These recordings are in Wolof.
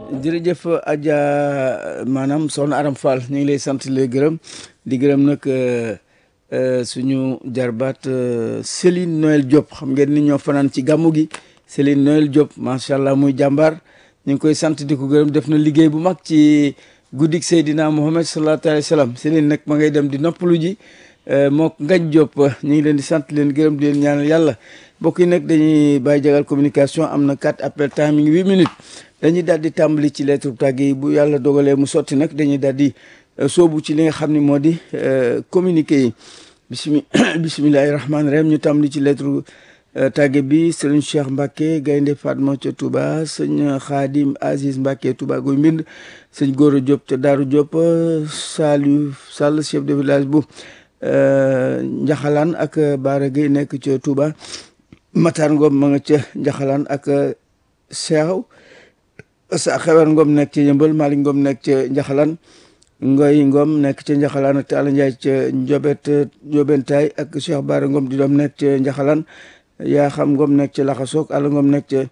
jërëjëf Adja maanaam soxna Aram Fall ñu ngi lay sant lay gërëm di gërëm nag suñu jarbaat Céline Noël Diop xam ngeen ni ñoo fanaan ci gàmmu gi Céline Noël Diop macha allah muy jàmbaar ñu ngi koy sant di ko gërëm def na liggéey bu mag ci guddik Seydina Mohamed sallallahu alayhi wa sallam Céline nag ma ngay dem di noppalu ji moo Ngañ Diop ñu ngi leen di sant leen gërëm di leen ñaanal yàlla mbokk yi nag dañuy bàyyi jagal communication am na quatre appel timing huit minutes dañuy daal di tàmbali ci lettre tàgg yi bu yàlla dogalee mu sotti nag dañuy daal di soobu ci li nga xam ne moo di communiqué yi bismi bisimilahi rahmaani rahim ñu tàmbali ci lettre tàgge bi sëriñ Cheikh Mbacke Gaynde Fatma ca Touba sëñ Khadim Aziz Mbacke Touba guy mbind sëñ Goro Diop ca Daaru Diop Saliou Sall chef de village bu Njaxalaan ak Baara Gueye nekk ca Touba Matar Ngom ma nga ca Njaxalaan ak Seew sa xewar Ngom nekk ca Yëmbal Malick Ngom nekk ca Njaxalaan Ngoy Ngom nekk ca Njaxalaan ak Talla Ndiaye ca Njobet Njobentaay ak Cheikh Baara Ngom di doom nekk ca Njaxalaan yaa xam Ngom nekk ca Laxasoog Alla Ngom nekk ca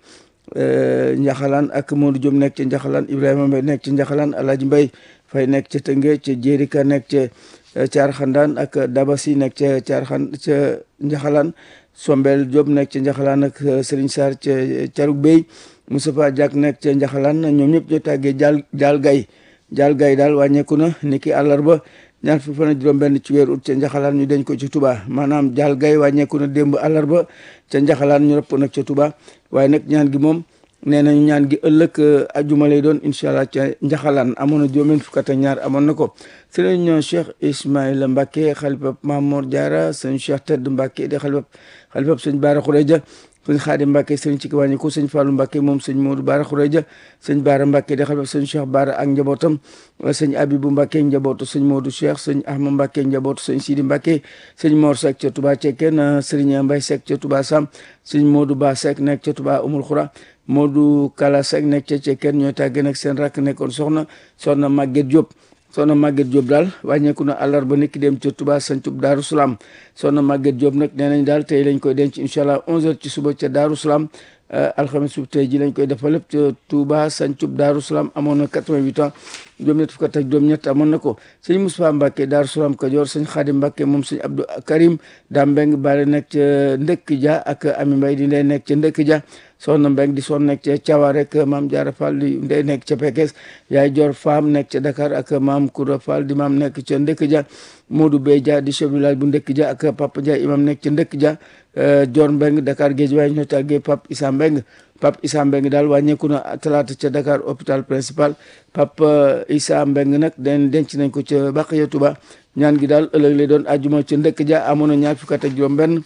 Njaxalaan ak Modou Diop nekk ca Njaxalaan Ibrahima Mbay nekk ca Njaxalaan Alaaji Mbay Fay nekk ca Tënge ca Jérika nekk ca Caar Xandaan ak Dabasi nekk ca Caar Xan ca Njaxalaan Sombel Diop nekk ca Njaxalaan ak Serigne Sarr ca Carug Bey Moustapha Diak nekk ca Njaxalaan ñoom ñëpp ñoo tàggee jaal jaal gay jaal gay daal wàññeeku na ni ki àllarba ñaar fi fan juróom benn ci weer ut ca Njaxalaan ñu dañ ko ci Touba maanaam jaal gay wàññeeku na démb àllarba ca Njaxalaan ñu rëpp nag ca Touba waaye nag ñaan gi moom nee nañu ñaan gi ëllëg ajuma lay doon incha allah ca Njaxalaan amoon na juróom fukk ak ñaar amoon na ko sëriñ Cheikh Ismaïla Mbacke xalifab Mamour Diarra sëñ Cheikh Tedd Mbacke di xalifab xalifab sëñ Baara Xureja sëñ Xaadim Mbacke sëñ ci wàññi ko sëñ Fallou Mbacke moom sëñ Modou Baara Xureja sëñ Baara Mbacke di xalifab sëñ Cheikh Baara ak njabootam sëñ Abibou Mbacke njabootu sëñ Modou Cheikh sëñ Ahmad Mbacke njabootu sëñ Sidi Mbacke sëñ Mor Seck ca Touba Cekkeen sëriñ Mbay Seck ca Touba Sam sëñ Modou Ba Seck nekk ca Touba Umul Xura Modou Kala Seck nekk ca Cekkeen ñooy tàggee nag seen rakk nekkoon soxna soxna Maguette Diop soxna Maguette Diop daal wàññeeku na àllarba nit ki dem ca Touba sancub Daaru Salaam soxna Maguette Diop nag nee nañ daal tey lañ koy denc incha allah 11h ci suba ca Daaru Salaam alxames su tey ji lañ koy defal lépp ca Touba sancub Daaru Salaam amoon na 88 ans juróom-ñett fukk ak juróom-ñett amoon na ko sëñ Moustapha Mbacke Daaru Salaam Kajoor sëñ Xaadim Mbacke moom sëñ Abdou Karim daa mbeng baale nekk ca Ndëkk Ja ak Ami Mbay di ndey nekk ca Ndëkk Ja soxna Mbeng di son nekk ca Cawa rek maam Jaara Fall di ndey nekk ca Pekes yaay Jor Faam nekk ca Dakar ak maam Koura Fall di maam nekk ca Ndëkk Ja Modou Bey Dia di chef village bu Ndëkk Ja ak Papa Dia imam nekk ca Ndëkk Ja Jor Mbeng Dakar géej waaye ñoo tàggee Pape Issa Mbeng Pape Issa Mbeng daal wàññeeku na talaata ca Dakar hôpital principal Pape Issa Mbeng nag den denc nañ ko ca Baqiya Touba ñaan gi daal ëllëg lay doon àjjuma ca Ndëkk Ja amoon na ñaar fukk ak juróom benn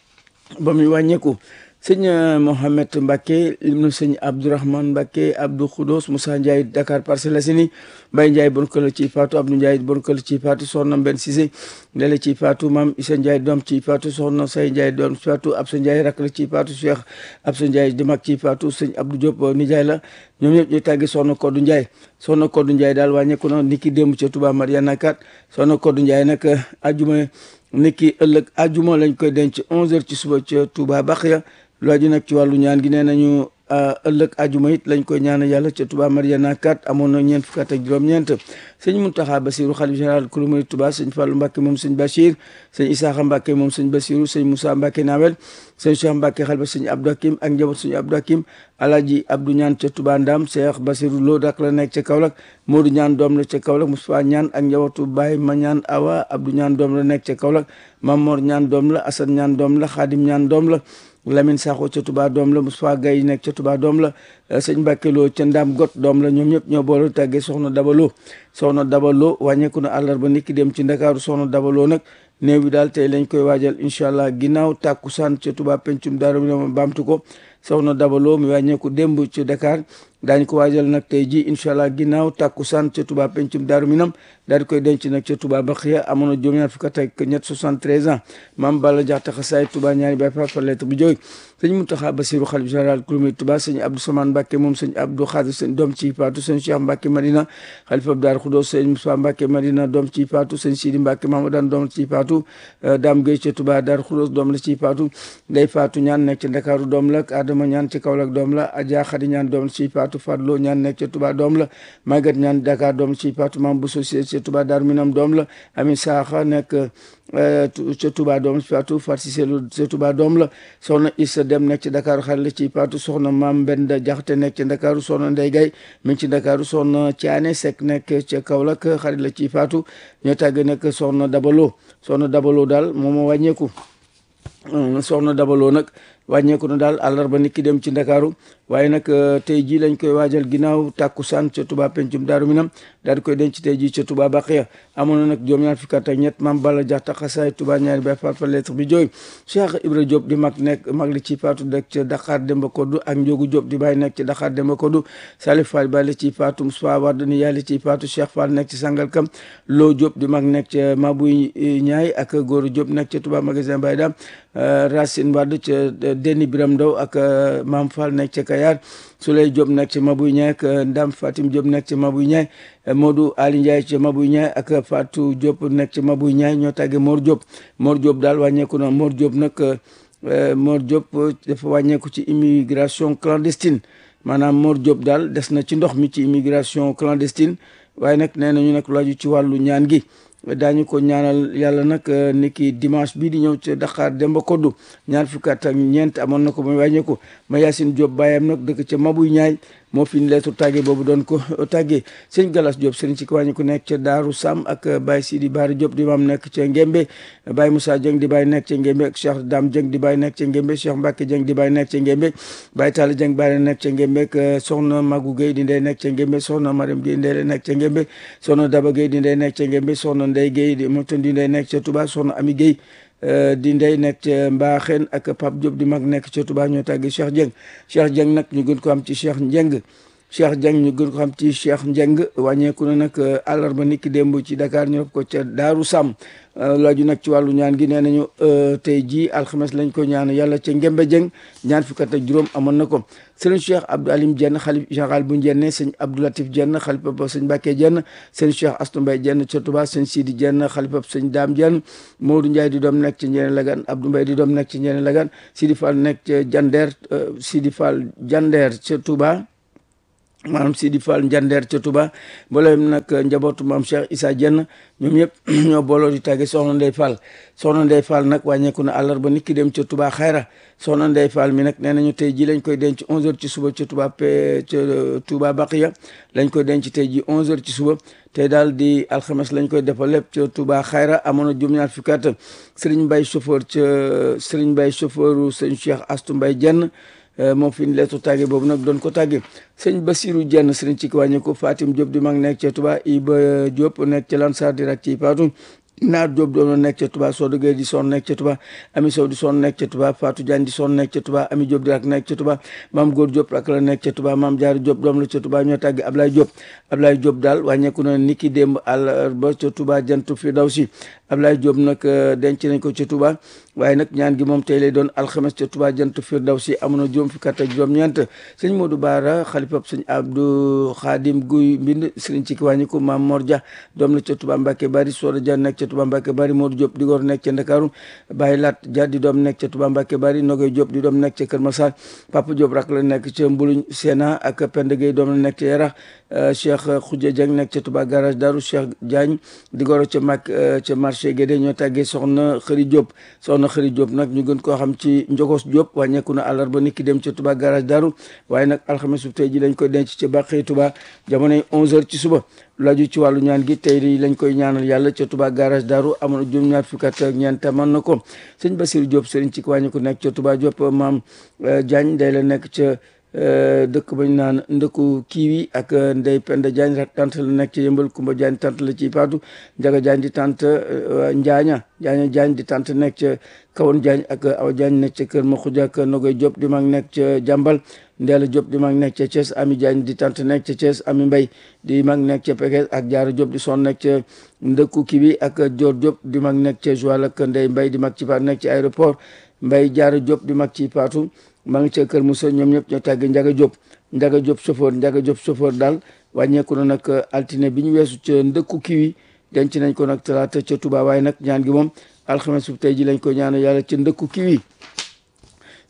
ba muy wàññeeku sëñ Mohamed Mbacke lim na sëñ Abdourahmane Mbacke Abdou Khoudos Moussa Ndiaye Dakar Parcelles Assainies Mbaye Ndiaye bon këla ci faatu Abdou Ndiaye bon këla ci faatu soxna Mbenn Cissé ndele ci faatu maam Issa Ndiaye doom ci faatu soxna Say Ndiaye doom ci faatu Absa Ndiaye rakk la ci faatu Cheikh Absa Ndiaye di mag ci faatu sëñ Abdou Diop nijaay la ñoom ñëpp ñuy tàggi soxna Kodou Ndiaye soxna Kodou Ndiaye daal wàññeeku na niki démb ca Touba Mariana kat soxna Kodou Ndiaye nag ajuma niki ëllëg ajuma lañ koy denc 11h ci suba ca Touba Baxiya lu aju nag ci wàllu ñaan gi nee nañu ëllëg ajuma it lañ koy ñaan yàlla ca Touba Mariana 4 amoon na ñeent fukk ak juróom-ñeent sëñ Muntaxa Basiru xalif général kulu murid Touba sëñ Fàllu Mbàkke moom sëñ Bachir sëñ Isaaxa Mbàkke moom sëñ Basiru sëñ Moussa Mbàkke Nawel sëñ Cheikh Mbàkke xalifa sëñ Abdou Hakim ak njaboot sëñ Abdou Hakim Alaaji Abdou ñaan ca Touba Ndam Cheikh Basiru Lo dak la nekk ca Kaolack Modou ñaan doom la ca Kaolack Moustapha ñaan ak njabootu Baye ma ñaan Awa Abdou ñaan doom la nekk ca Kaolack Mamor ñaan doom la Assane ñaan doom la Xaadim ñaan doom la Lamine Sakho ca Touba doom la Moustapha Gaye nekk ca Touba doom la sëñ Mbàkke Lo ca Ndam Got doom la ñoom ñëpp ñoo boole tàggee soxna Dabalo soxna Dabalo wàññeeku na àllarba nit ki dem ci Ndakaaru soxna Dabalo nag néew bi daal tey lañ koy waajal incha allah ginnaaw tàkkusaan ca Touba pencum daaru mi baamtu ko soxna Dabalo mi wàññeeku démb ci Dakar daañ ko waajal nag tey ji incha allah ginnaaw tàkkusaan ca Touba pencum daaru minam daal di koy denc nag ca Touba Baxiya amoon na juróom-ñaar fukk ak ñett 73 ans maam Balla Jaxate xasaay Touba ñaari bay fa fa lettre bu jóg sëñ Mountakha Bassirou xalif général kulumi Touba sëñ Abdou Samane Mbacke moom sëñ Abdou Khadir sëñ doom ci faatu sëñ Cheikh Mbacke Madina xalifa Daar Khoudoss sëñ Moussa Mbacke Madina doom ci faatu sëñ Sidi Mbacke Mamadou doom ci faatu Dame Gueye ca Touba Daar Khoudoss doom la ci faatu Ndey Faatu ñaan nekk ci Ndakaaru doom la Adama ñaan ci Kaolack doom la Adja Khady ñaan doom la ci faatu Fatou Fadlo ñaan nekk ca Touba doom la Maguette ñaan Dakar doom ci Fatou Mam bu société ca Touba Darou Minam doom la Ami Saaxa nekk ca Touba doom ci Fatou Fatou Cissé ca Touba doom la soxna Issa Dem nekk ci Dakar xarit la ci Fatou soxna Mam Mbenda Jaxate nekk ci Dakar soxna Ndey Gay mi ngi ci Dakar soxna Thiané Seck nekk ca Kaolack xarit la ci Fatou ñoo tàgg nekk soxna Dabalo soxna Dabalo daal moom moo wàññeeku soxna Dabalo nag wàññeeku na daal àllarba nit ki dem ci ndakaaru waaye nag tey jii lañ koy waajal ginnaaw tàkkusaan ca Touba pencum Daaru Minam daal di koy denc tey jii ca Touba Baqiya amoon na nag juróom-ñaar fukki at ak ñett maam Balla Jaxta xasaay Touba ñaari bay faat fa lettre bi jooy Cheikh Ibra Diop di mag nekk mag li ci faatu nekk ca Dakar Demba Koddu ak Njogu Diop di bàyyi nekk ci Dakar Demba Koddu Salif Fall bàyyi ci faatu Moussa Wade ni yàlla ci faatu Cheikh Fall nekk ci Sangalkam Lo Diop di mag nekk ca Mabuy Ñaay ak Góoru Diop nekk ca Touba magasin Baye Dam Racine Wade ca Deni Biram Ndaw ak Maam Fall nekk ca Kayar Souley Diop nekk ci Mabuy Ñaay ak Ndam Fatim Diop nekk ci Mabuy Ñaay Modou Ali Ndiaye ci Mabuy Ñaay ak Fatou Diop nekk ci Mabuy Ñaay ñoo tàggee Mor Diop Mor Diop daal wàññeeku na Mor Diop nag Mor Diop dafa wàññeeku ci immigration clandestine maanaam Mor Diop daal des na ci ndox mi ci immigration clandestine waaye nag nee nañu nag laaju ci wàllu ñaan gi daañu ko ñaanal yàlla nag ni ki dimanche bii di ñëw ca Dakar Demba Koddu ñaar fukki at ak ñeent amoon na ko ba wàññeeku ma Yacine Diop bàyyam nag dëkk ca Mabuy Ñaay moo fi leetu tàggee boobu doon ko tàggee sëñ Galas Diop sëriñ ci wàññi ku nekk ca Daaru Sam ak Baye Sidi Baari Diop di maam nekk ca Ngembe Baye Moussa Dieng di Baye nekk ca Ngembe ak Cheikh Dame Dieng di Baye nekk ca Ngembe Cheikh Mbacke Dieng di Baye nekk ca Ngembe Baye Talla Dieng Baye nekk ca Ngembe ak soxna Magou Gueye di ndey nekk ca Ngembe soxna Mariam Gueye ndey nekk ca Ngembe soxna Daba Gueye di ndey nekk ca Ngembe soxna Ndey Gueye di moom tam di ndey nekk ca Touba soxna Ami Gueye di ndey nekk ca Mbaaxeen ak Pape Diop di mag nekk ca Touba ñoo tàggi Cheikh Dieng Cheikh Dieng nag ñu gën ko am ci Cheikh Njeng Cheikh Dieng ñu gën ko xam ci Cheikh Njeng wàññeeku na nag àllarba niki démb ci Dakar ñu ko ca Daaru Sam laaju nag ci wàllu ñaan gi nee nañu tey jii alxames lañ ko ñaan yàlla ca Ngembe Dieng ñaan fukk ak juróom amoon na ko sëriñ Cheikh Abdou Alim Dieng xalif général bu Njenne sëñ Abdou Latif Dieng xalifa ba sëñ Mbàkke Dieng sëñ Cheikh Astou Mbaye Dieng ca Touba sëñ Sidi Dieng xalifa sëñ Dame Dieng Modou Ndiaye di doom nekk ci Njenne Lagan Abdou Mbaye di doom nekk ci Njenne Lagan Sidi Fall nekk ca Jandeer Sidi Fall Jandeer ca Touba maanaam Sidi Fall Njandeer ca Touba mboolem nag njabootu maam Cheikh Issa Dieng ñoom ñëpp ñoo booloo di tàgge soxna Ndey Fall soxna Ndey Fall nag wàññeeku na àllarba nit ki dem ca Touba xayra soxna Ndey Fall mi nag nee nañu tey ji lañ koy denc 11h ci suba ca Touba p ca Touba Baqiya lañ koy denc tey ji 11h ci suba tey daal di alxames lañ koy defal lépp ca Touba xayra amoon na juróom-ñaar fukki at Serigne Mbaye chauffeur ca Serigne Mbaye chauffeur sëñ Cheikh Astou Mbaye Dieng moom fi ñu leetu tàgge boobu nag doon ko tàgge sëñ Basiru Jenn sëriñ ci wàññi ko Fatim Diop di mag nekk ca Touba Iba Diop nekk ca Lansar di rak ci Fatou Naar Diop doon nekk ca Touba Sow dëggee di son nekk ca Touba Ami Sow di son nekk ca Touba Fatou Diagne di son nekk ca Touba Ami Diop di rak nekk ca Touba Maam Góor Diop rak la nekk ca Touba Maam Jaar Diop doom la ca Touba ñoo tàgge Ablaye Diop Ablaye Diop daal wàññeeku na niki démb àllarba ca Touba jantu fi daw si Ablaye Diop nag denc nañ ko ca Touba waaye nag ñaan gi moom tey lay doon alxames ca Touba jant Firdawsi amoon na juróom fukki at ak juróom-ñeent sëñ Modou Baara xalifab sëñ Abdou Khadim Guy mbind sëriñ ci ki wàññi ko Maam Mor Dia doom la ca Touba Mbacke Bari Soda Dia nekk ca Touba Mbacke Bari Modou Diop di góor nekk ca Ndakaaru Baye Lat Dia di doom nekk ca Touba Mbacke Bari Nogoy Diop di doom nekk ca Kër Massar Papa Diop rak la nekk ca Mbuluñ Séna ak Penda Gueye doom la nekk ca Yarax Cheikh Khoudia Dieng nekk ca Touba garage Daru Cheikh Diagne di góor ca mag ca marché Guédé ñoo tàggee soxna Xëri Diop soxna Xëri Diop nag ñu gën koo xam ci Njogos Diop wàññeeku na àllarba nit ki dem ca Touba garage Daru waaye nag alxames su tey ji lañ koy denc ca Bàqee Touba jamonoy 11h ci suba laju ci wàllu ñaan gi tey di lañ koy ñaanal yàlla ca Touba garage Daru amoon juróom-ñaar fukki at ak ñeent mën na ko sëñ Basiru Diop sëriñ ci wàññeeku nekk ca Touba Diop maam Diagne day la nekk ca dëkk bañ naan ndëkku kiiwi ak ndey Penda Diagne rak tant la nekk ci yëmbal Kumba Diagne tant la ci Faatu Njaga Diagne di tant Njaaña Njaaña Diagne di tant nekk ca Kawoon Diagne ak Awa Diagne nekk ca Kër Maxuja ak Nogoy Diop di mag nekk ca Jàmbal Ndeela Diop di mag nekk ca Thiès Ami Diagne di tant nekk ca Thiès Ami Mbay di mag nekk ca Pekes ak Jaara Diop di son nekk ca ndëkku kiiwi ak Dior Diop di mag nekk ca Joal ak Ndey Mbay di mag ci Faatu nekk ci aéroport Mbay Jaara Diop di mag ci Faatu maa ngi ca Kër Moussa ñoom ñëpp ñoo tàgge Njaga Diop Njaga Diop chauffeur Njaga Diop chauffeur daal wàññeeku na nag altine bi ñu weesu ca ndëkku kiwi denc nañ ko nag talaata ca Touba waaye nag ñaan gi moom alxames bu tey ji lañ ko ñaan yàlla ca ndëkku kiwi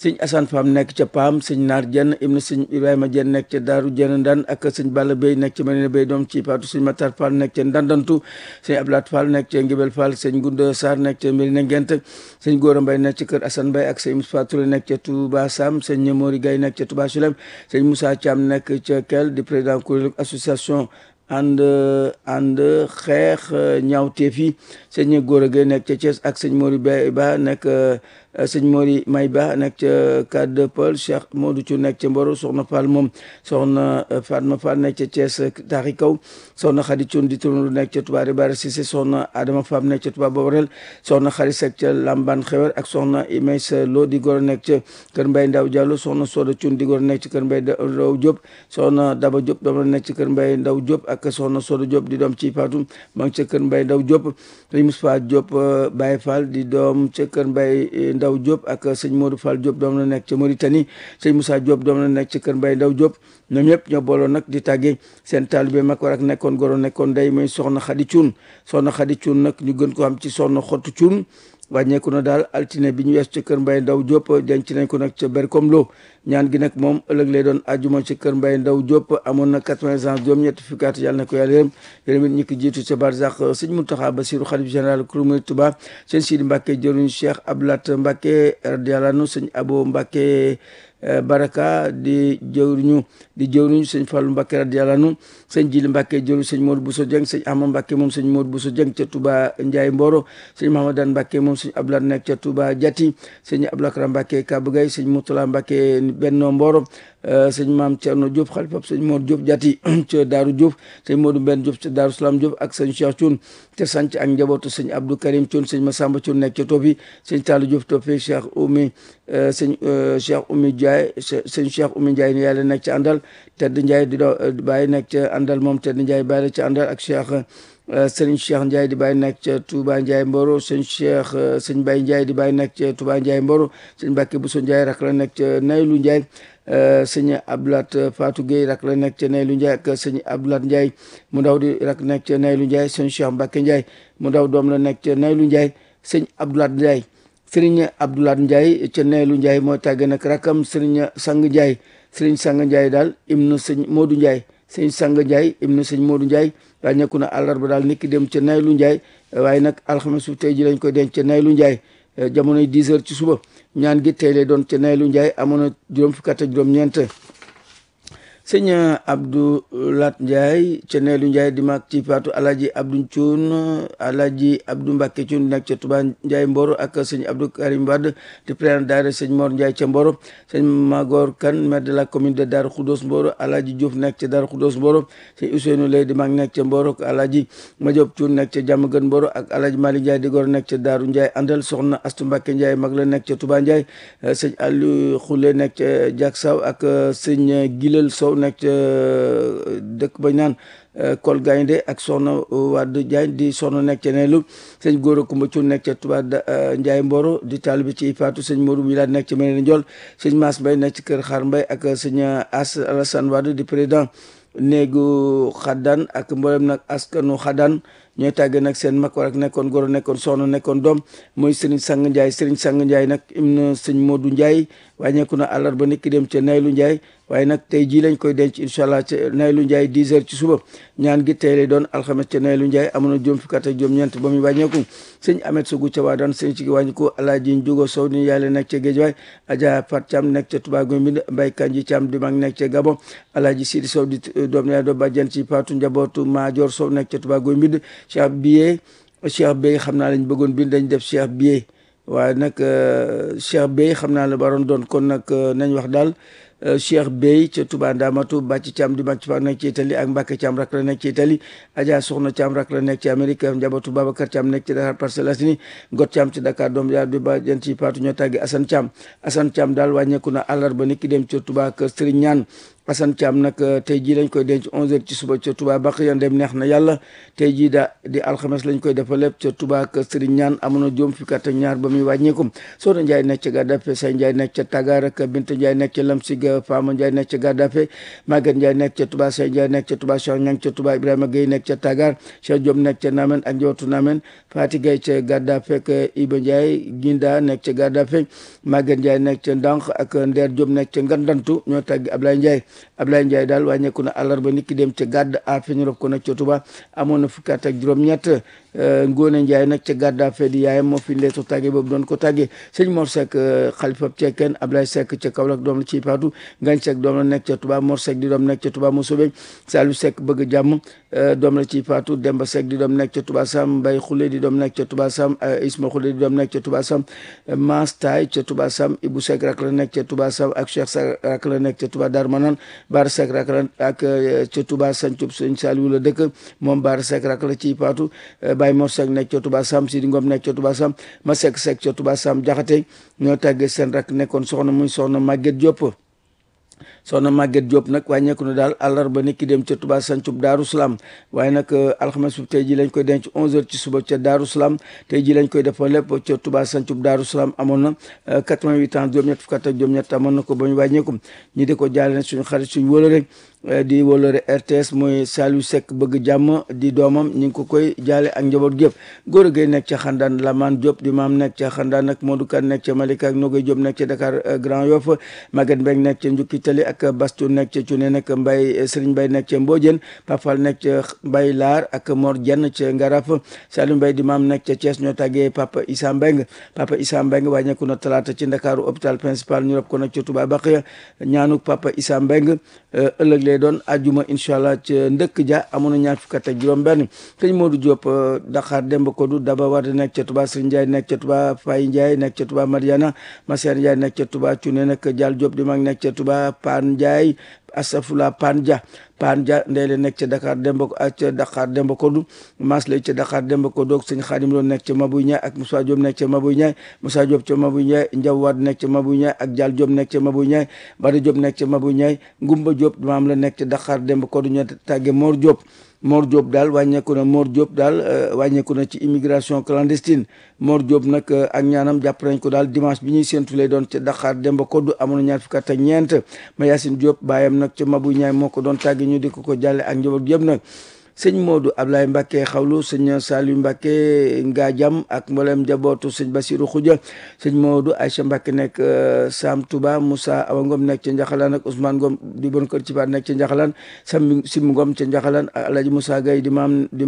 sëñ Assane Fam nekk ca Paam sëñ Naar Jenn ibnu sëñ Ibrahima Jenn nekk ca Daaru Jenn Ndan ak sëñ Balla Bey nekk ca Marina Bey doom ci Faatu sëñ Matar Fall nekk ca Ndandantu sëñ Ablaat Fall nekk ca Ngibel Fall sëñ Gunda Sarr nekk ca Marina Ngent sëñ Góora Mbay nekk ca kër Assane Mbay ak sëñ Moussa Touré nekk ca Touba Sam sëñ Mori Gay nekk ca Touba Sulem sëñ Moussa Thiam nekk ca Kel di président kuréelu association ànd ànd xeex ñaawteef yi sëñ Góora Gay nekk ca Thiès ak sëñ Mori Bay Ba nekk sëñ Mori May Ba nekk ca Cade de Paul Cheikh Modou Thiou nekk ca Mboro soxna Fall moom soxna Fatma Fall nekk ca Thiès taaxi kaw soxna Khady Thion di turnu nekk ca Touba Ribara Cissé soxna Adama Fam nekk ca Touba Boborel soxna Khary Seck ca Lamban Xewer ak soxna Imays Lo di goro nekk ca Kër Mbay Ndaw Diallo soxna Soda Thion di goro nekk ca Kër Mbay Ndaw Diop soxna Daba Diop doom la nekk ca Kër Mbay Ndaw Diop ak soxna Soda Diop di doom ci Fatou ma ngi ca Kër Mbay Ndaw Diop sëñ Moustapha Diop Baye Fall di doom ca Kër Mbay Ndaw Diop ak sëñ Modou Fall Diop doom la nekk ca Mauritanie sëñ Moussa Diop doom la nekk ca Kër Mbay Ndaw Diop ñoom ñëpp ñoo booloon nag di tàggee seen taalibe mag war ak nekkoon goro nekkoon day mooy soxna Xadi Cuun soxna Xadi Cuun nag ñu gën ko am ci soxna Xottu Cuun wàññeeku na daal altine bi ñu wees ca kër Mbay Ndaw Diop denc nañ ko nag ca Berkom Lo ñaan gi nag moom ëllëg lay doon ajuma ci kër Mbay Ndaw Diop amoon na quatre-vingts ans juróom ñetti fukki at yàlla na ko yàlla yërëm yërëm it ñi ko jiitu ca barzax sëñ Muntaxa Basiru xalif général kuru Murid Tuubaa sëñ Sidi Mbàkke jëruñ Cheikh Ablat Mbàkke radiyallaahu anhu sëñ Abo Mbàkke baraka di jëwriñu di jëwriñu sëñ Fallou Mbacke radiyallahu anhu sëñ Jili Mbacke jëwriñu sëñ Modou Bousso Dieng sëñ Ahmad Mbacke moom sëñ Modou Bousso Dieng ca Touba Ndiaye Mboro sëñ Mahamadan Mbacke moom sëñ Abdoulaye nekk ca Touba Diati sëñ Abdoulakra Mbacke Kabagay sëñ Moutala Mbacke Benno Mboro sëñ Maam Thierno Diop xalifa sëñ Modou Diop Diati ca Daaru Diop sëñ Modou Ben Diop ca Daaru Salam Diop ak sëñ Cheikh Thioune te sanc ak njabootu sëñ Abdou Karim Thioune sëñ Massamba Thioune nekk ca Topi sëñ Tallou Diop Topi Cheikh Oumy sëñ Cheikh Oumy Ndiaye sëñ Cheikh Oumy Ndiaye ni yàlla nekk ca àndal tedd Ndiaye di doo bàyyi nekk ca àndal moom tedd Ndiaye bàyyi la ca àndal ak Cheikh sëriñ Cheikh Ndiaye di bàyyi nekk ca Touba Ndiaye Mboro sëñ Cheikh sëñ Baye Ndiaye di bàyyi nekk ca Touba Ndiaye Mboro sëñ Mbacke Bousso Ndiaye rak la nekk ca Naylu Ndiaye sëñ Abdoulaat Fatou Gueye rak la nekk ca Naylu Ndiaye ak sëñ Abdoulaat Ndiaye mu ndaw di rak nekk ca Naylu Ndiaye sëñ Cheikh Mbacke Ndiaye mu ndaw doom la nekk ca Naylu Ndiaye sëñ Abdoulaat Ndiaye sëriñ Abdoulaat Ndiaye ca Naylu Ndiaye mooy tàgge nag rakam sëriñ Sang Ndiaye sëriñ Sang Ndiaye daal ibnu sëñ Modou Ndiaye sëñ Sang Ndiaye ibnu sëñ Modou Ndiaye daal nekku na àllarba daal niki dem ca Naylu Ndiaye waaye nag alxames su tey ji lañ koy denc ca Naylu Ndiaye jamonoy 10 heures ci suba ñaan gi tey lay doon ca Naylu Ndiaye amoon na juróom fukki at ak juróom-ñeent sëñ Abdou Lat Ndiaye ca Neelu Ndiaye di mag ci faatu Alaaji Abdou Cuun Alaaji Abdou Mbàkke Cuun nekk ca Touba Ndiaye Mboro ak sëñ Abdou Karim Wade di président daara sëñ Mor Ndiaye ca Mboro sëñ Magor Kan maire de la commune de Darou Khoudoss Mboro Alaaji Diouf nekk ca Darou Khoudoss Mboro sëñ Ousseynou Lay di mag nekk ca Mboro Alaaji Madiop Cuun nekk ca Diamaguène Mboro ak Alaaji Malick Ndiaye di gor nekk ca Daaru Ndiaye àndal soxna Astu Mbàkke Ndiaye mag la nekk ca Touba Ndiaye sëñ Aliou Khoule nekk ca Diak Saw ak sëñ Gilel Sow nekk ca dëkk bañ naan Kol Gaynde ak soxna Wade Diagne di soxna nekk ca Neelu sëñ Góora Kumba Cuun nekk ca Touba Ndiaye Mboro di taalibe ci Faatu sëñ Modou Milane nekk ca Meneen Ndiol sëñ Mass Mbay nekk ci kër Xaar Mbay ak sëñ As Alassane Wade di président néegu xaddaan ak mboolem nag askanu xaddaan ñooy tàggee nag seen mag war ak nekkoon goro nekkoon soxna nekkoon doom mooy Serigne Sang Ndiaye Serigne Sang Ndiaye nag im na sëñ Modou Ndiaye wàññeeku na àllarba nit ki dem ca Naylu Ndiaye waaye nag tey jii lañ koy denc incha allah ca Naylu Ndiaye 10 heures ci suba ñaan gi tey lay doon alxames ca Naylu Ndiaye amoon na juróom fukki at ak juróom-ñeent ba muy wàññeeku sëñ Amet Sogu ca waa daan sëñ ci wàññiku Alaaji Njugo Sow ni yàlla nekk ca Géejawaay Adja Fat Thiam nekk ca Touba Guy Mbind Mbay Kanji Thiam di mag nekk ca Gabon Alaaji Sidi Sow di doom yaay doo bàjjan ci Paatu njabootu Maajoor Sow nekk ca Touba Guy Mbind Cheikh Biye Cheikh Bey xam naa lañ bëggoon bind dañ def Cheikh Biye waaye nag Cheikh Bey xam naa la baroon doon kon nag nañ wax daal Cheikh Bey ca Touba Ndamatu Bàcc Thiam di mag ci fa nekk ci Italie ak Mbacke Thiam rak la nekk ci Italie Adja Soxna Thiam rak la nekk ci Amérique njabootu Babacar Thiam nekk ci Dakar Parcelles Assainies Got Thiam ci Dakar doom yaa di ba jën ci Paatu ñoo tàggi Assane Thiam Assane Thiam daal wàññeeku na àllarba nit ki dem ca Touba kër Serigne Ñaan Assane Thiam nag tey jii lañ koy denc 11h ci suba ca Touba baq yan dem neex na yàlla tey jii da di alxames lañ koy defal lépp ca Touba ak Serigne Ñaan amoon na juróom fukki at ak ñaar ba muy wàññeeku Soxna Ndiaye nekk ca Gàddafe Say Ndiaye nekk ca Tagar ak Binta Ndiaye nekk ca Lamsig Fama Ndiaye nekk ca Gàddafe Maguette Ndiaye nekk ca Touba Say Ndiaye nekk ca Touba Cheikh Ñang ca Touba Ibrahima Gueye nekk ca Tagar Cheikh Diop nekk ca Namen ak njabootu Namen Fati Gueye ca Gàddafe ak Iba Ndiaye Ginda nekk ca Gàddafe Maguette Ndiaye nekk ca Ndànk ak Ndeer Diop nekk ca Ngandantu ñoo tàgg Ablaye Ndiaye Ablaye Ndiaye daal wàññeeku na àllarba nit ki dem ca gàdd a fe ñu rob ko nag ca Touba amoon na fukki at ak juróom-ñett Ngóone Ndiaye nag ca gàdda fe di yaayam moo fi leetu tàgge boobu doon ko tàgge sëñ Mor Seck xalifa cekkeen Ablaye Seck ca Kaolack doom la ciy paatu Ngañ Seck doom la nekk ca Touba Mor Seck di doom nekk ca Touba Mosobe Saliou Seck bëgg jàmm doom la ciy paatu Demba Seck di doom nekk ca Touba Sam Mbaye Khoule di doom nekk ca Touba Sam Isma Khoule di doom nekk ca Touba Sam Maas Taay ca Touba Sam Ibou Seck rak la nekk ca Touba Sam ak Cheikh Seck rak la nekk ca Touba Darmanan Baara Seck rak la ak ca Touba Sancub sëñ Saliou la dëkk moom Baara Seck rak la ciy paatu Baye Mor Seck nekk ca Touba Sam Sidi Ngom nekk ca Touba Sam ma Seck Seck ca Touba Sam jaxate ñoo tàggee seen rak nekkoon soxna muy soxna Maguette Diop soxna Maguette Diop nag wàññeeku na daal àllarba nit ki dem ca Touba Sancub Daaru Salaam waaye nag alxames bi tey ji lañ koy denc 11h ci suba ca Daaru Salaam tey ji lañ koy defal lépp ca Touba Sancub Daaru Salaam amoon na 88 ans juróom-ñett fukk ak juróom-ñett amoon na ko ba ñu wàññeeku ñi di ko jaale ne suñu xarit suñu wóolare di wóolare RTS mooy Saliou Seck bëgg jàmm di doomam ñu ngi ko koy jaale ak njaboot gépp góor a gay nekk ca xandaan Lamaan Diop di maam nekk ca xandaan ak Modou Kane nekk ca Malika ak Nogoy Diop nekk ca Dakar Grand Yoff Maguette Mbeng nekk ca Njukki Tali ak Bastu nekk ca Cune nag Mbay Serigne Mbay nekk ca Mbodiène Papal nekk ca Mbay Laar ak Mor Jenn ca Ngaraf Saliou Mbay di maam nekk ca Thiès ñoo tàggee Papa Issa Mbeng Papa Issa Mbeng wàññeeku na talaata ci Ndakaaru hôpital principal ñu rob ko nag ca Touba Baqiya ñaanu Papa Issa Mbeng ëllëg lay doon ajuma incha allah ca ndëkk ja amoon na ñaar fukk ak juróom benn sëñ Modou Diop Dakar Demba Kodou Daba Wade nekk ca Touba Serigne Ndiaye nekk ca Touba Faye Ndiaye nekk ca Touba Mariana Maser Ndiaye nekk ca Touba Cune nag Dial Diop di mag nekk ca Touba Pan Ndiaye Asafula Pan Dia Pan Dia ndeyle nekk ca Dakar Demba ca Dakar Demba Kodou Mas lay ca Dakar Demba Kodou ak sëñ Xaadim Lo nekk ca Mabouy Ndiaye ak Moussa Diop nekk ca Mabouy Ndiaye Moussa Diop ca Mabouy Ndiaye Ndiaw Wade nekk ca Mabouy Ndiaye ak Dial Diop nekk ca Mabouy Ndiaye Bada Diop nekk ca Mabouy Ndiaye Ngumba Diop maam la nekk ca Dakar Demba Kodou ñoo tàgge Mor Diop Mor Diop daal wàññeeku na Mor Diop daal wàññeeku na ci immigration clandestine Mor Diop nag ak ñaanam jàpp nañ ko daal dimanche bi ñuy séntu lay doon ca Dakar Demba Koddu amoon na ñaar fukki at ak ñeent ma Yacine Diop baayam nag ca Mabou Ñaay moo ko doon tàgge ñu di ko ko jàlle ak njaboot yëpp nag sëñ Modou Ablaye Mbacke xawlu sëñ Saliou Mbacke Ngadiam ak mboolem njabootu sëñ Basirou Khoudia sëñ Modou Aïcha Mbacke nekk Sam Touba Moussa Awa Ngom nekk ca Njaxalaan ak Ousmane Ngom di bon kër ci baat nekk ca Njaxalaan Sam Sim Ngom ca Njaxalaan ak Alhaji Moussa Gaye di maam di